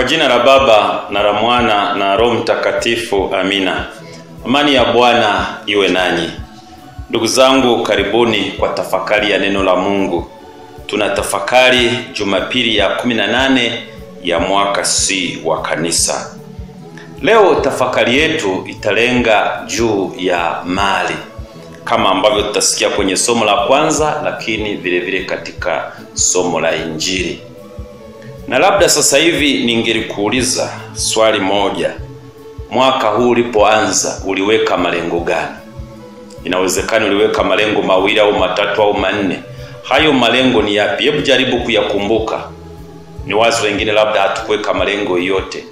Kwa jina la Baba na la Mwana na Roho Mtakatifu, amina. Amani ya Bwana iwe nanyi. Ndugu zangu, karibuni kwa tafakari ya neno la Mungu. Tuna tafakari Jumapili ya 18 ya mwaka C wa kanisa. Leo tafakari yetu italenga juu ya mali kama ambavyo tutasikia kwenye somo la kwanza, lakini vile vile katika somo la Injili. Na labda sasa hivi ningelikuuliza swali moja, mwaka huu ulipoanza uliweka malengo gani? Inawezekana uliweka malengo mawili au matatu au manne. Hayo malengo ni yapi? Hebu jaribu kuyakumbuka. Ni wazi wengine labda hatukuweka malengo yote,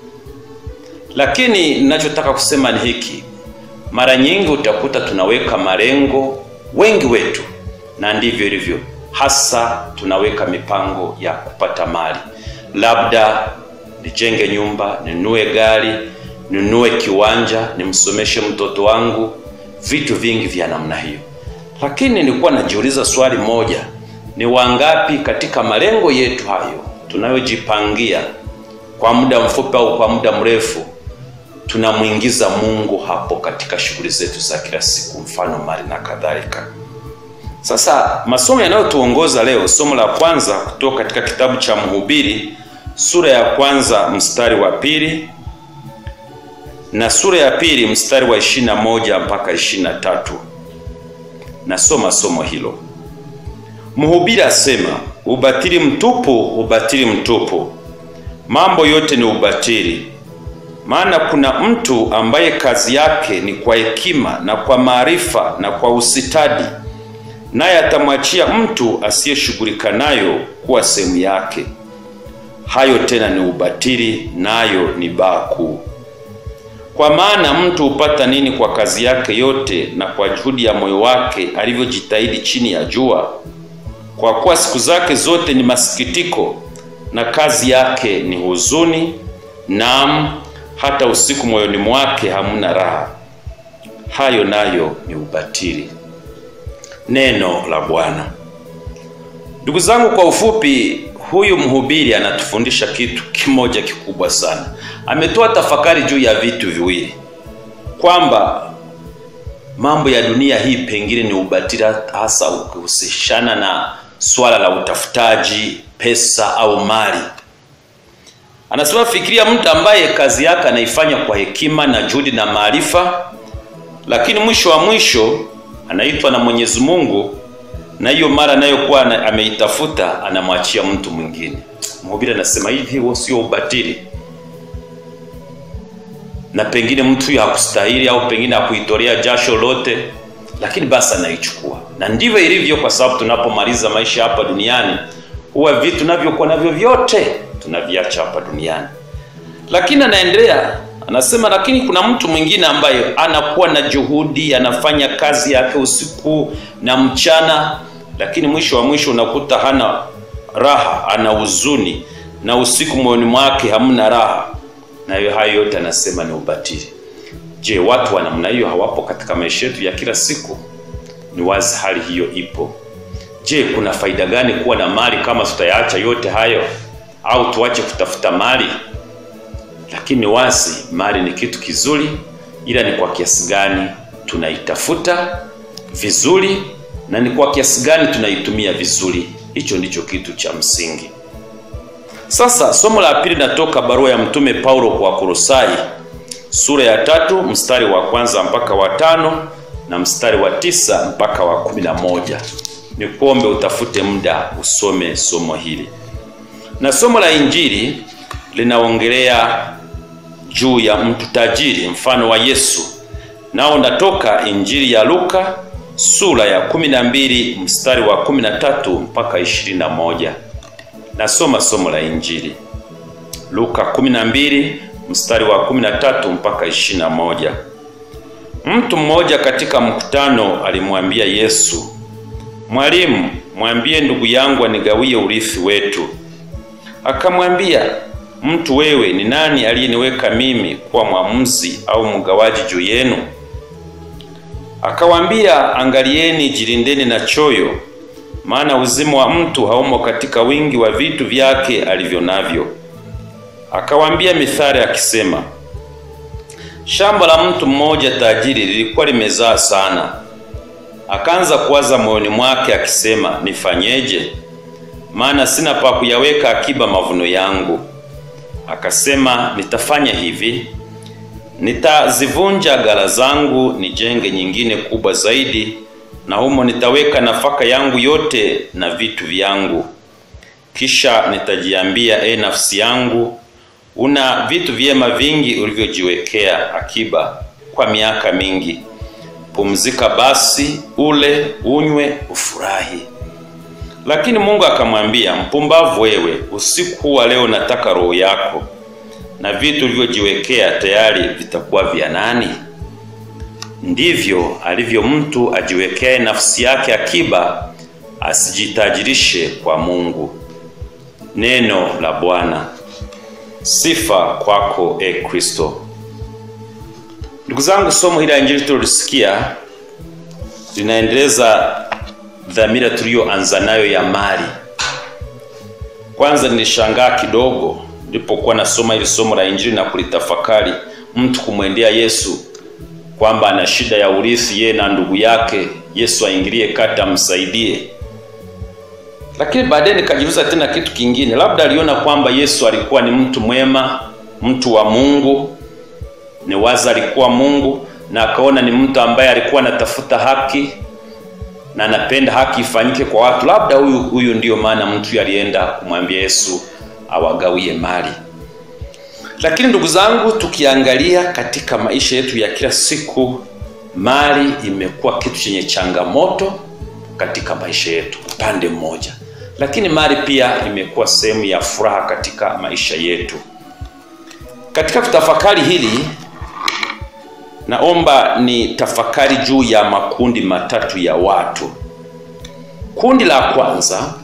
lakini ninachotaka kusema ni hiki mara nyingi utakuta tunaweka malengo, wengi wetu, na ndivyo ilivyo hasa, tunaweka mipango ya kupata mali, labda nijenge nyumba, ninunue gari, ninunue kiwanja, nimsomeshe mtoto wangu, vitu vingi vya namna hiyo. Lakini nilikuwa najiuliza swali moja, ni wangapi katika malengo yetu hayo tunayojipangia kwa muda mfupi au kwa muda mrefu tunamwingiza Mungu hapo katika shughuli zetu za kila siku, mfano mali na kadhalika. Sasa masomo yanayotuongoza leo, somo la kwanza kutoka katika kitabu cha Mhubiri sura ya kwanza mstari wa pili na sura ya pili mstari wa ishirini na moja mpaka ishirini na tatu. Nasoma somo hilo. Mhubiri asema, ubatili mtupu, ubatili mtupu, mambo yote ni ubatili maana kuna mtu ambaye kazi yake ni kwa hekima na kwa maarifa na kwa usitadi, naye atamwachia mtu asiyeshughulika nayo kuwa sehemu yake. Hayo tena ni ubatili, nayo ni baa kuu. Kwa maana mtu hupata nini kwa kazi yake yote na kwa juhudi ya moyo wake alivyojitahidi chini ya jua? Kwa kuwa siku zake zote ni masikitiko, na kazi yake ni huzuni, naam hata usiku moyoni mwake hamuna raha. Hayo nayo ni ubatili. Neno la Bwana. Ndugu zangu, kwa ufupi, huyu mhubiri anatufundisha kitu kimoja kikubwa sana. Ametoa tafakari juu ya vitu viwili, kwamba mambo ya dunia hii pengine ni ubatili, hasa ukihusishana na swala la utafutaji pesa au mali. Anasema fikiria mtu ambaye kazi yake anaifanya kwa hekima na juhudi na maarifa, lakini mwisho wa mwisho anaitwa na Mwenyezi Mungu, na hiyo mara anayokuwa ameitafuta anamwachia mtu mwingine. Mhubiri anasema hivi, huo sio ubatili? Na pengine mtu huyo hakustahili au pengine hakuitolea jasho lote, lakini basi anaichukua. Na ndivyo ilivyo, kwa sababu tunapomaliza maisha hapa duniani huwa vitu tunavyokuwa navyo vyote tunaviacha hapa duniani. Lakini anaendelea anasema, lakini kuna mtu mwingine ambaye anakuwa na juhudi, anafanya kazi yake usiku na mchana, lakini mwisho wa mwisho unakuta hana raha, ana huzuni, na usiku moyoni mwake hamna raha. Na hiyo hayo yote anasema ni ubatili. Je, watu wa namna hiyo hawapo katika maisha yetu ya kila siku? Ni wazi hali hiyo ipo. Je, kuna faida gani kuwa na mali kama tutayaacha yote hayo au tuache kutafuta mali? Lakini wazi mali ni kitu kizuri, ila ni kwa kiasi gani tunaitafuta vizuri na ni kwa kiasi gani tunaitumia vizuri. Hicho ndicho kitu cha msingi. Sasa somo la pili natoka barua ya mtume Paulo kwa Kolosai sura ya tatu mstari wa kwanza mpaka wa tano na mstari wa tisa mpaka wa kumi na moja. Nikuombe utafute muda usome somo hili na somo la Injili linaongelea juu ya mtu tajiri, mfano wa Yesu. Nao natoka Injili ya Luka sura ya kumi na mbili mstari wa kumi na tatu mpaka ishirini na moja. Nasoma somo la Injili Luka kumi na mbili mstari wa kumi na tatu mpaka ishirini na moja. Mtu mmoja katika mkutano alimwambia Yesu, Mwalimu, mwambie ndugu yangu anigawie urithi wetu. Akamwambia, mtu wewe, ni nani aliyeniweka mimi kuwa mwamuzi au mgawaji juu yenu? Akawaambia, angalieni, jilindeni na choyo, maana uzima wa mtu haumo katika wingi wa vitu vyake alivyo navyo. akawaambia mithali akisema, shamba la mtu mmoja tajiri lilikuwa limezaa sana. Akaanza kuwaza moyoni mwake akisema, nifanyeje? Maana sina pa kuyaweka akiba mavuno yangu. Akasema, nitafanya hivi, nitazivunja ghala zangu, nijenge nyingine kubwa zaidi, na humo nitaweka nafaka yangu yote na vitu vyangu. Kisha nitajiambia, e nafsi yangu, una vitu vyema vingi ulivyojiwekea akiba kwa miaka mingi. Pumzika basi, ule, unywe, ufurahi. Lakini Mungu akamwambia, mpumbavu wewe, usiku huu wa leo nataka roho yako, na vitu ulivyojiwekea tayari vitakuwa vya nani? Ndivyo alivyo mtu ajiwekee nafsi yake akiba, asijitajirishe kwa Mungu. Neno la Bwana. Sifa kwako e Kristo. Ndugu zangu, somo hili la Injili tulilosikia linaendeleza dhamira tuliyoanza nayo ya mali. Kwanza nilishangaa kidogo nilipokuwa nasoma hili somo la Injili na kulitafakari, mtu kumwendea Yesu kwamba ana shida ya urithi, yeye na ndugu yake, Yesu aingilie kati amsaidie. Lakini baadaye nikajiuliza tena kitu kingine, labda aliona kwamba Yesu alikuwa ni mtu mwema, mtu wa Mungu, ni waza alikuwa Mungu, na akaona ni mtu ambaye alikuwa anatafuta haki na anapenda haki ifanyike kwa watu. Labda huyu huyu ndiyo maana mtu alienda kumwambia Yesu awagawie mali. Lakini ndugu zangu, tukiangalia katika maisha yetu ya kila siku, mali imekuwa kitu chenye changamoto katika maisha yetu upande mmoja, lakini mali pia imekuwa sehemu ya furaha katika maisha yetu. Katika kutafakari hili, naomba ni tafakari juu ya makundi matatu ya watu. Kundi la kwanza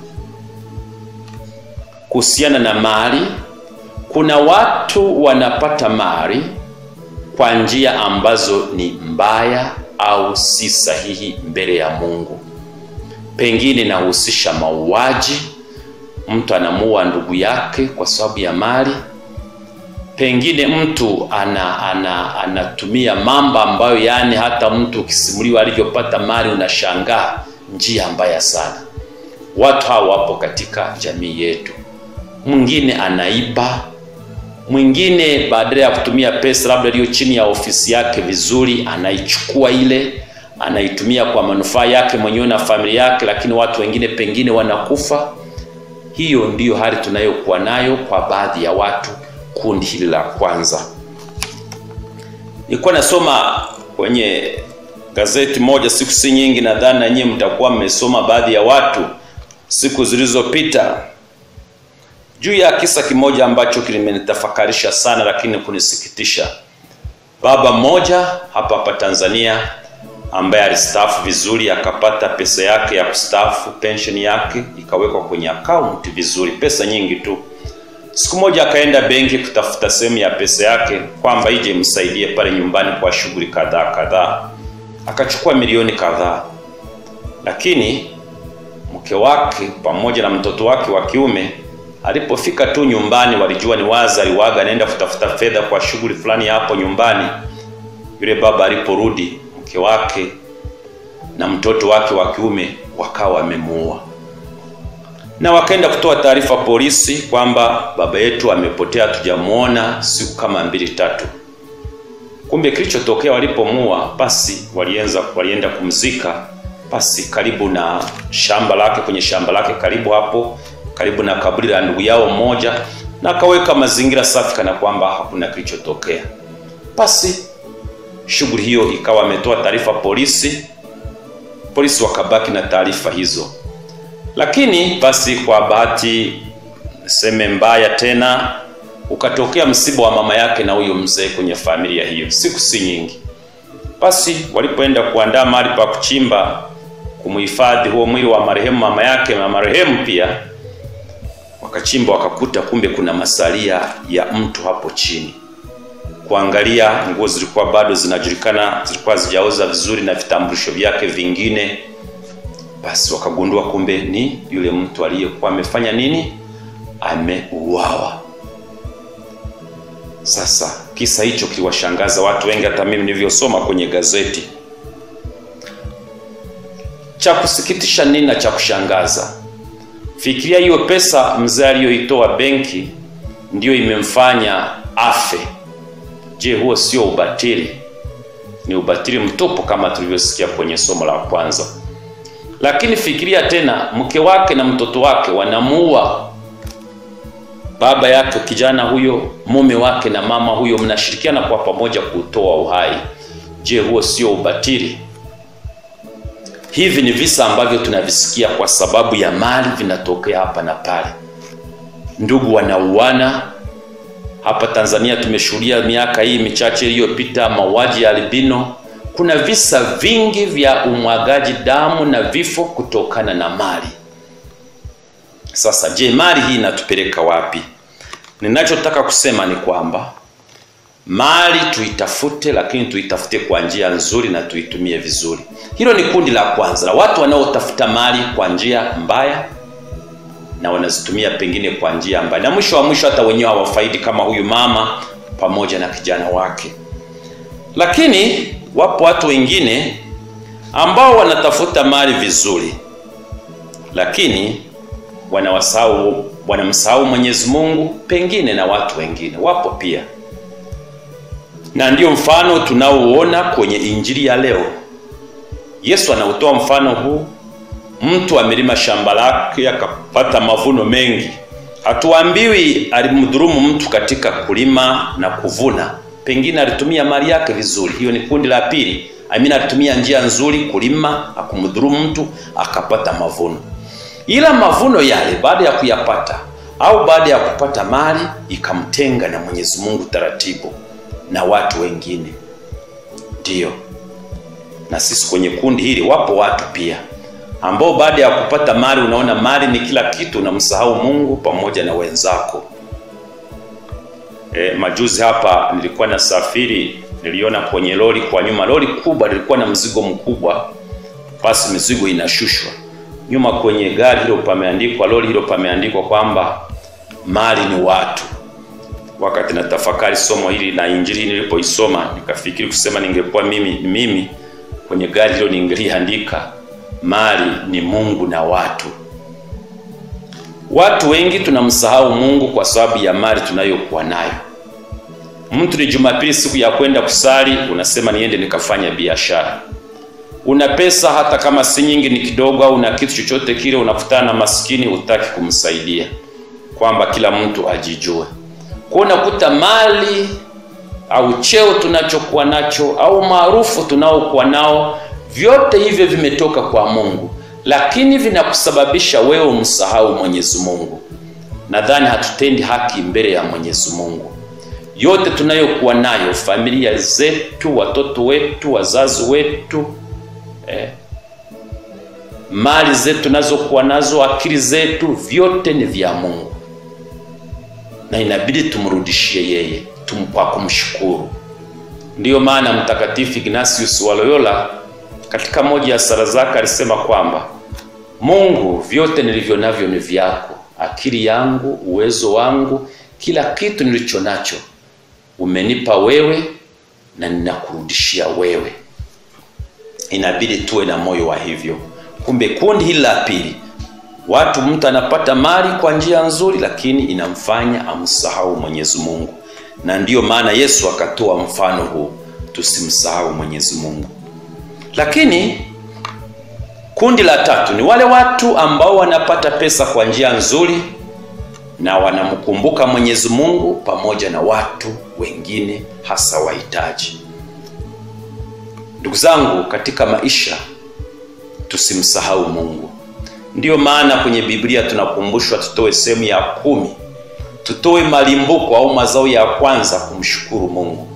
kuhusiana na mali, kuna watu wanapata mali kwa njia ambazo ni mbaya au si sahihi mbele ya Mungu. Pengine inahusisha mauaji, mtu anamuua ndugu yake kwa sababu ya mali. Pengine mtu ana, ana, anatumia mambo ambayo yani hata mtu ukisimuliwa alivyopata mali unashangaa, njia mbaya sana. Watu hawa wapo katika jamii yetu. Mwingine anaiba, mwingine badala ya kutumia pesa labda iliyo chini ya ofisi yake vizuri, anaichukua ile anaitumia kwa manufaa yake mwenyewe na familia yake, lakini watu wengine pengine wanakufa. Hiyo ndiyo hali tunayokuwa nayo kwa baadhi ya watu, kundi hili la kwanza. Nilikuwa nasoma kwenye gazeti moja siku si nyingi, nadhani na nyinyi mtakuwa mmesoma baadhi ya watu siku zilizopita juu ya kisa kimoja ambacho kimenitafakarisha sana, lakini kunisikitisha. Baba mmoja hapa hapa Tanzania ambaye alistaafu vizuri, akapata pesa yake ya kustaafu, pensheni yake ikawekwa kwenye akaunti vizuri, pesa nyingi tu. Siku moja akaenda benki kutafuta sehemu ya pesa yake kwamba ije msaidie pale nyumbani kwa shughuli kadhaa kadhaa, akachukua milioni kadhaa, lakini mke wake pamoja na mtoto wake wa kiume alipofika tu nyumbani, walijua ni wazi aliwaga anaenda kutafuta fedha kwa shughuli fulani hapo nyumbani. Yule baba aliporudi, mke wake na mtoto wake wa kiume wakawa wamemuua, na wakaenda kutoa taarifa polisi kwamba baba yetu amepotea, hatujamuona siku kama mbili tatu. Kumbe kilichotokea walipomuua, basi walienza walienda kumzika basi karibu na shamba lake, kwenye shamba lake karibu hapo karibu na kaburi la ndugu yao mmoja, na akaweka mazingira safi kana kwamba hakuna kilichotokea. Basi shughuli hiyo ikawa ametoa taarifa polisi, polisi wakabaki na taarifa hizo. Lakini basi kwa bahati seme mbaya tena, ukatokea msiba wa mama yake na huyo mzee kwenye familia hiyo, siku si nyingi. Basi walipoenda kuandaa mahali pa kuchimba kumhifadhi huo mwili wa marehemu mama yake na marehemu pia wakachimba wakakuta kumbe kuna masalia ya mtu hapo chini. Kuangalia nguo zilikuwa bado zinajulikana, zilikuwa zijaoza vizuri na vitambulisho vyake vingine. Basi wakagundua kumbe ni yule mtu aliyekuwa amefanya nini, ameuawa. Sasa kisa hicho kiliwashangaza watu wengi, hata mimi nilivyosoma kwenye gazeti. Cha kusikitisha nini na cha kushangaza, fikiria hiyo pesa mzee aliyoitoa benki ndiyo imemfanya afe. Je, huo sio ubatili? Ni ubatili mtupu kama tulivyosikia kwenye somo la kwanza. Lakini fikiria tena, mke wake na mtoto wake wanamuua baba yake kijana huyo, mume wake na mama huyo, mnashirikiana kwa pamoja kutoa uhai. Je, huo sio ubatili? Hivi ni visa ambavyo tunavisikia kwa sababu ya mali, vinatokea hapa na pale. Ndugu wanauana hapa Tanzania. Tumeshuhudia miaka hii michache iliyopita mauaji ya albino. Kuna visa vingi vya umwagaji damu na vifo kutokana na mali. Sasa je, mali hii inatupeleka wapi? Ninachotaka kusema ni kwamba mali tuitafute, lakini tuitafute kwa njia nzuri na tuitumie vizuri. Hilo ni kundi la kwanza la watu wanaotafuta mali kwa njia mbaya na wanazitumia pengine kwa njia mbaya, na mwisho wa mwisho hata wenyewe hawafaidi, kama huyu mama pamoja na kijana wake. Lakini wapo watu wengine ambao wanatafuta mali vizuri, lakini wanawasahau wanamsahau Mwenyezi Mungu, pengine na watu wengine wapo pia, na ndiyo mfano tunaouona kwenye injili ya leo. Yesu anautoa mfano huu. Mtu amelima shamba lake akapata mavuno mengi. Hatuambiwi alimdhulumu mtu katika kulima na kuvuna, pengine alitumia mali yake vizuri. Hiyo ni kundi la pili. Amina, alitumia njia nzuri kulima, akumdhulumu mtu akapata mavuno ila mavuno yale baada ya kuyapata au baada ya kupata mali ikamtenga na Mwenyezi Mungu taratibu na watu wengine. Ndiyo, na sisi kwenye kundi hili wapo watu pia ambao baada ya kupata mali, unaona mali ni kila kitu, unamsahau Mungu pamoja na wenzako. E, majuzi hapa nilikuwa na safiri, niliona kwenye lori kwa nyuma, lori kubwa lilikuwa na mzigo mkubwa, basi mizigo inashushwa nyuma kwenye gari hilo pameandikwa, lori hilo pameandikwa kwamba mali ni watu. Wakati na tafakari somo hili na injili nilipoisoma, nikafikiri kusema, ningekuwa mimi mimi kwenye gari hilo ningeliandika mali ni Mungu na watu. Watu wengi tunamsahau Mungu kwa sababu ya mali tunayokuwa nayo. Mtu ni Jumapili, siku ya kwenda kusali, unasema niende nikafanya biashara una pesa hata kama si nyingi, ni kidogo, au una kitu chochote kile, unakutana na maskini, hutaki kumsaidia, kwamba kila mtu ajijue. Kwa unakuta mali au cheo tunachokuwa nacho au maarufu tunaokuwa nao, vyote hivyo vimetoka kwa Mungu, lakini vinakusababisha wewe umsahau Mwenyezi Mungu. Nadhani hatutendi haki mbele ya Mwenyezi Mungu. Yote tunayokuwa nayo, familia zetu, watoto wetu, wazazi wetu Eh, mali zetu tunazokuwa nazo, akili zetu, vyote ni vya Mungu na inabidi tumrudishie yeye tum kwa kumshukuru. Ndiyo maana Mtakatifu Ignatius wa Loyola katika moja ya sala zake alisema kwamba Mungu, vyote nilivyo navyo ni vyako, akili yangu, uwezo wangu, kila kitu nilicho nacho umenipa wewe na ninakurudishia wewe. Inabidi tuwe na moyo wa hivyo. Kumbe kundi hili la pili, watu, mtu anapata mali kwa njia nzuri, lakini inamfanya amsahau Mwenyezi Mungu, na ndiyo maana Yesu akatoa mfano huu, tusimsahau Mwenyezi Mungu. Lakini kundi la tatu ni wale watu ambao wanapata pesa kwa njia nzuri na wanamkumbuka Mwenyezi Mungu pamoja na watu wengine, hasa wahitaji. Ndugu zangu, katika maisha tusimsahau Mungu. Ndiyo maana kwenye Biblia tunakumbushwa tutoe sehemu ya kumi, tutoe malimbuko au mazao ya kwanza kumshukuru Mungu.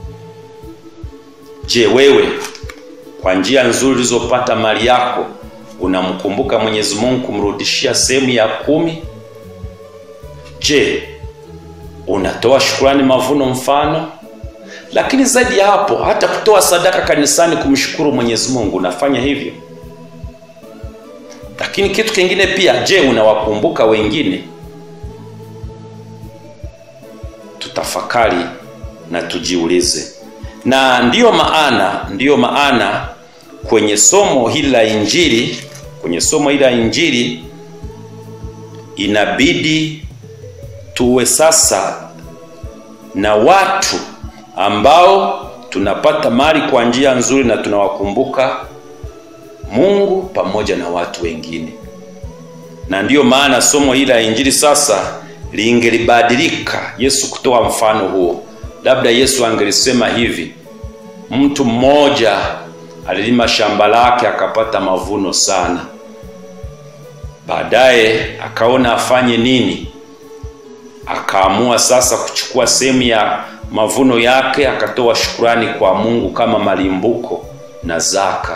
Je, wewe kwa njia nzuri ulizopata mali yako unamkumbuka Mwenyezi Mungu kumrudishia sehemu ya kumi? Je, unatoa shukrani mavuno mfano lakini zaidi ya hapo, hata kutoa sadaka kanisani kumshukuru Mwenyezi Mungu unafanya hivyo. Lakini kitu kingine pia, je, unawakumbuka wengine? Tutafakari na tujiulize. Na ndiyo maana ndiyo maana kwenye somo hili la Injili, kwenye somo hili la Injili inabidi tuwe sasa na watu ambao tunapata mali kwa njia nzuri na tunawakumbuka Mungu pamoja na watu wengine. Na ndiyo maana somo hili la Injili sasa lingelibadilika Yesu kutoa mfano huo. Labda Yesu angelisema hivi: mtu mmoja alilima shamba lake akapata mavuno sana, baadaye akaona afanye nini? Akaamua sasa kuchukua sehemu ya mavuno yake akatoa shukurani kwa Mungu kama malimbuko na zaka,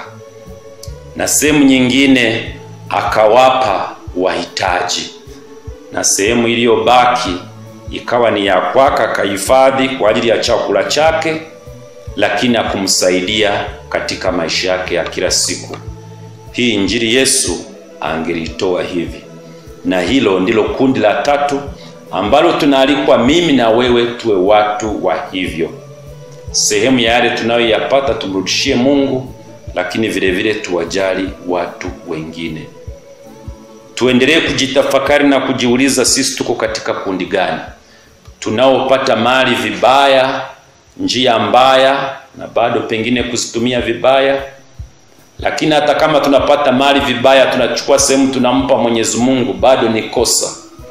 na sehemu nyingine akawapa wahitaji, na sehemu iliyobaki ikawa ni ya kwake, akahifadhi kwa ajili ya chakula chake, lakini akumsaidia katika maisha yake ya kila siku. Hii injili Yesu angelitoa hivi, na hilo ndilo kundi la tatu ambalo tunaalikwa mimi na wewe tuwe watu wa hivyo. Sehemu ya yale tunayoyapata tumrudishie Mungu, lakini vile vile tuwajali watu wengine. Tuendelee kujitafakari na kujiuliza, sisi tuko katika kundi gani? Tunaopata mali vibaya, njia mbaya, na bado pengine kuzitumia vibaya. Lakini hata kama tunapata mali vibaya, tunachukua sehemu tunampa Mwenyezi Mungu, bado ni kosa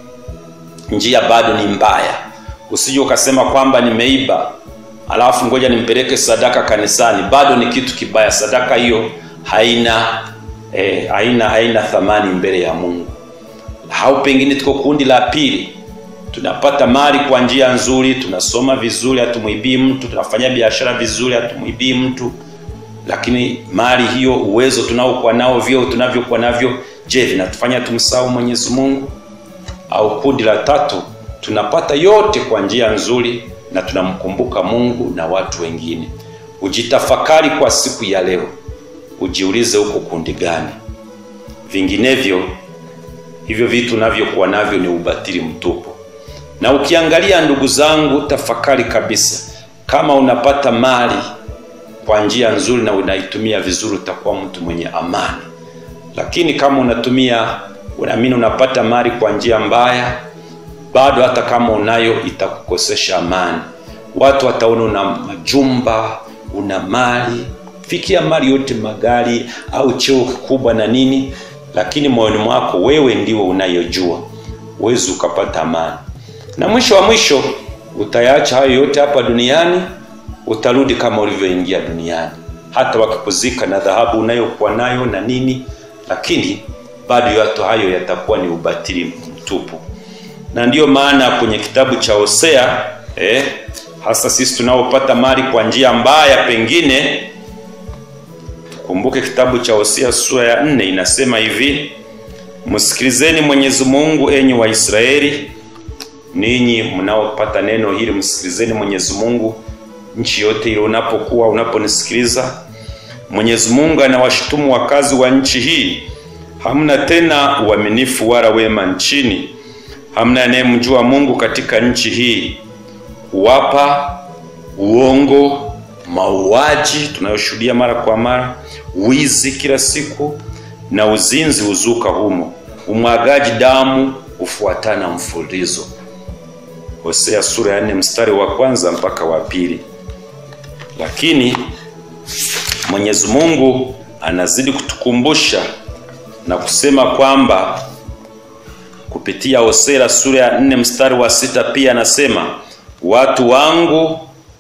njia bado ni mbaya. Usije ukasema kwamba nimeiba alafu ngoja nimpeleke sadaka kanisani, bado ni kitu kibaya. Sadaka hiyo haina eh, haina haina thamani mbele ya Mungu. Au pengine tuko kundi la pili, tunapata mali kwa njia nzuri, tunasoma vizuri, hatumuibii mtu, tunafanya biashara vizuri, hatumuibii mtu, lakini mali hiyo, uwezo tunaokuwa nao, vyo tunavyokuwa navyo, je, vinatufanya tumsahau Mwenyezi Mungu? Au kundi la tatu, tunapata yote kwa njia nzuri na tunamkumbuka Mungu na watu wengine. Ujitafakari kwa siku ya leo, ujiulize huko kundi gani? Vinginevyo hivyo vitu navyokuwa navyo ni ubatili mtupu. Na ukiangalia, ndugu zangu, tafakari kabisa, kama unapata mali kwa njia nzuri na unaitumia vizuri, utakuwa mtu mwenye amani. Lakini kama unatumia unaamini unapata mali kwa njia mbaya, bado hata kama unayo itakukosesha amani. Watu wataona una majumba, una mali, fikia mali yote, magari au cheo kikubwa na nini, lakini moyoni mwako wewe ndiwe unayojua, huwezi ukapata amani. Na mwisho wa mwisho utayaacha hayo yote hapa duniani, utarudi kama ulivyoingia duniani, hata wakikuzika na dhahabu unayokuwa nayo na nini, lakini bado yote hayo yatakuwa ni ubatili mtupu. Na ndiyo maana kwenye kitabu cha Hosea eh, hasa sisi tunaopata mali kwa njia mbaya, pengine tukumbuke kitabu cha Hosea sura ya nne inasema hivi: msikilizeni Mwenyezi Mungu, enyi Waisraeli, ninyi mnaopata neno hili, msikilizeni Mwenyezi Mungu nchi yote ile unapokuwa unaponisikiliza. Mwenyezi Mungu anawashutumu wakazi wa nchi hii hamna tena uaminifu wala wema nchini, hamna anayemjua Mungu katika nchi hii. Kuwapa uongo, mauaji tunayoshuhudia mara kwa mara, wizi kila siku na uzinzi huzuka humo, umwagaji damu hufuatana mfululizo. Hosea sura ya nne mstari wa kwanza mpaka wa pili. Lakini Mwenyezi Mungu anazidi kutukumbusha na kusema kwamba kupitia Hosea sura ya nne mstari wa sita pia anasema watu wangu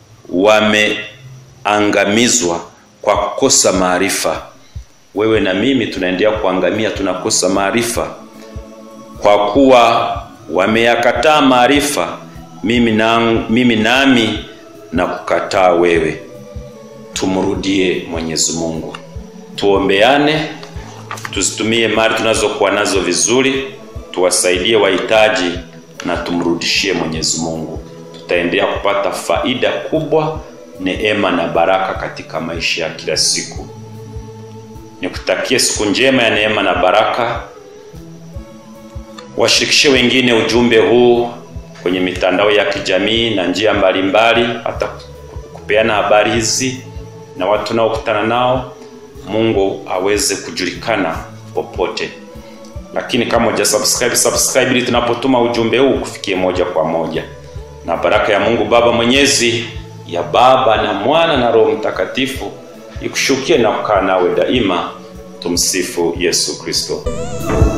wameangamizwa kwa kukosa maarifa. Wewe na mimi tunaendelea kuangamia, tunakosa maarifa, kwa kuwa wameyakataa maarifa, mimi na, mimi nami na kukataa wewe. Tumrudie Mwenyezi Mungu, tuombeane tuzitumie mali tunazokuwa nazo vizuri, tuwasaidie wahitaji na tumrudishie Mwenyezi Mungu. Tutaendelea kupata faida kubwa, neema na baraka katika maisha ya kila siku. Nikutakie siku njema ya neema na baraka. Washirikishe wengine ujumbe huu kwenye mitandao ya kijamii na njia mbalimbali, hata kupeana habari hizi na watu naokutana nao, Mungu aweze kujulikana popote. Lakini kama uja subscribe, subscribe ili tunapotuma ujumbe huu kufikie moja kwa moja, na baraka ya Mungu Baba Mwenyezi, ya Baba na Mwana na Roho Mtakatifu ikushukie na kukaa nawe daima. Tumsifu Yesu Kristo.